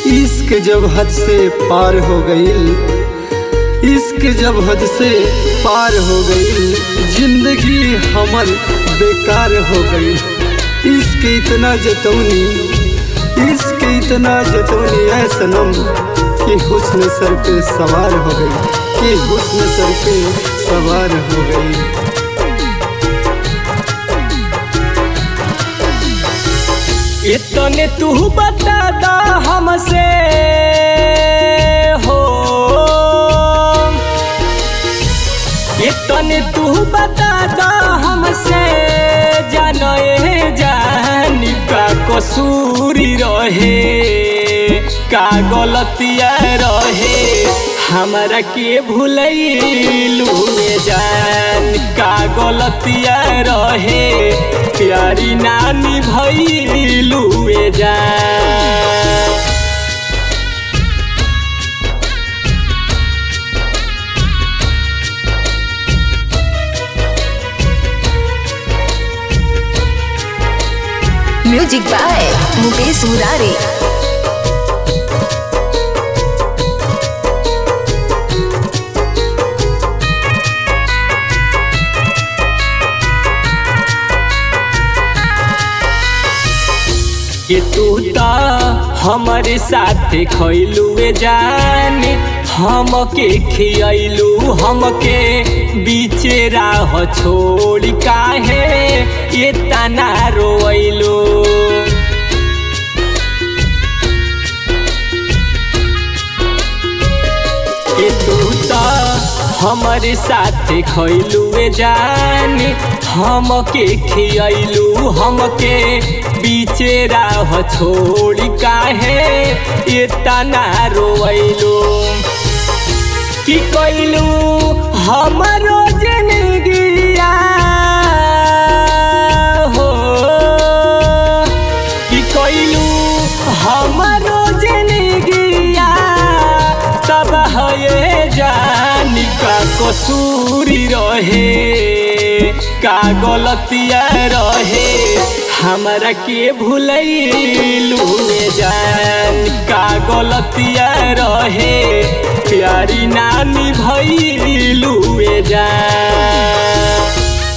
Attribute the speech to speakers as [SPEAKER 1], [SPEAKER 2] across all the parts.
[SPEAKER 1] इश्क जब हद से पार हो गईल इश्क जब हद से पार हो गईल जिंदगी हमर बेकार हो गईल इश्क इतना जतौनी इश्क इतना जतौनी है सनम कि हुस्न सर पे सवार हो गई कि हुस्न सर पे सवार हो गई
[SPEAKER 2] इतने तू बता दा हमसे हो इतने तू बता दा हमसे जाने जान का कसूरी रहे का गलतिया रहे हमरा के भूलैलू जान का गलतिया रहे प्यारी नानी भैलू जान
[SPEAKER 3] म्यूजिक बाय मुकेश मुरारी
[SPEAKER 2] कि तू तो हमारे साथ खैलुए जान हमके खियलू हमके बीचे राह छोड़ काहे ये तना रोइलू कि तू तो हमारे साथ खैलुए जान हमके खियलू हमके बीचे राह छोड़ काहे ये तना रोइलू कि कैलू हमारो जिंदगिया हो कि कैलू हमारो जिंदगिया तब है जान का कसूरी रहे का गलतिया रहे हमरा के भूलैलू जान का गलतिया रहे प्यारी नानी भैलू जान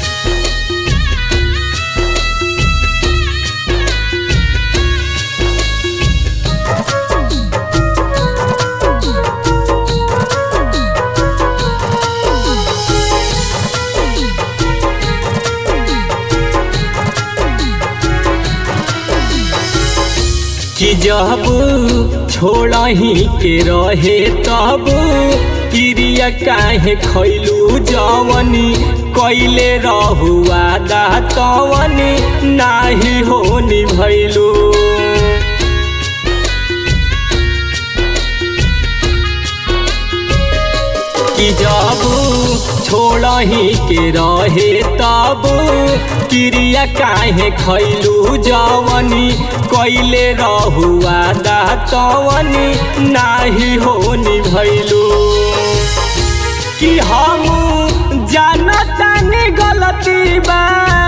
[SPEAKER 2] कि जब छोड़ही के रहे तब क्रिया काहे खैलू जवनी कैले रहुआ दा तवनी नाही होनी भैलू कि जब छोड़ही के रहे तब क्रिया काहे खैलू जवनी कैले रहुआ दा तवनी नाही होनी भैलू कि हम जानतानी गलती बा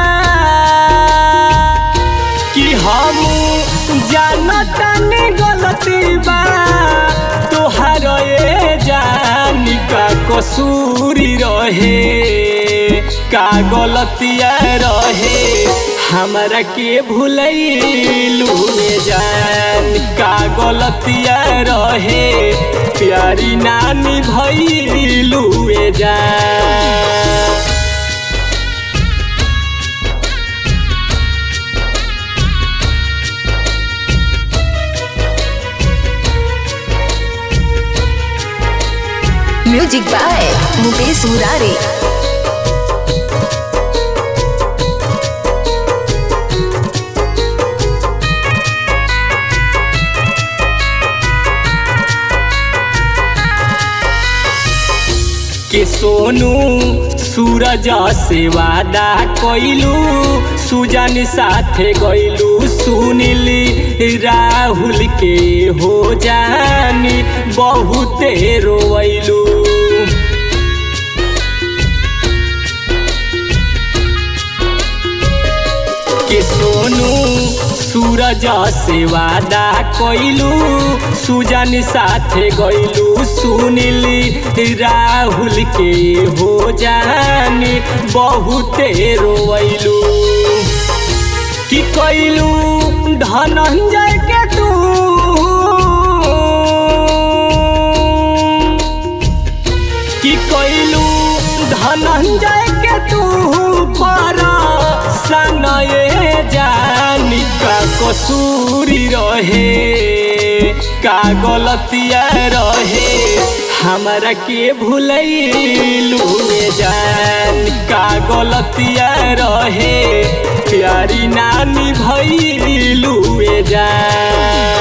[SPEAKER 2] कि हम जानतानी गलती बा तोहार ए जान का कसूरी रहे का गलतिया रहे हमरा के भूलैलू जान का गलतिया रहे प्यारी नानी भैलू जान
[SPEAKER 3] म्यूजिक बाय मुकेश मुरारी
[SPEAKER 2] के सोनू सूरज से वादा कैलू सुजन साथे गैलू सुनिली राहुल के हो जानी बहुते रोवैलू के सोनू सूरज से वादा कइलू सुजन साथे गइलू सुनिली राहुल के हो जानी बहुते रोइलू कि कइलू धनंजय के तू कि कइलू धनंजय के तू पर सनये जानी का कसूरी रहे का गलतिया रहे हमरा के भूलैलू जान का गलतिया रहे प्यारी नानी भैलू जान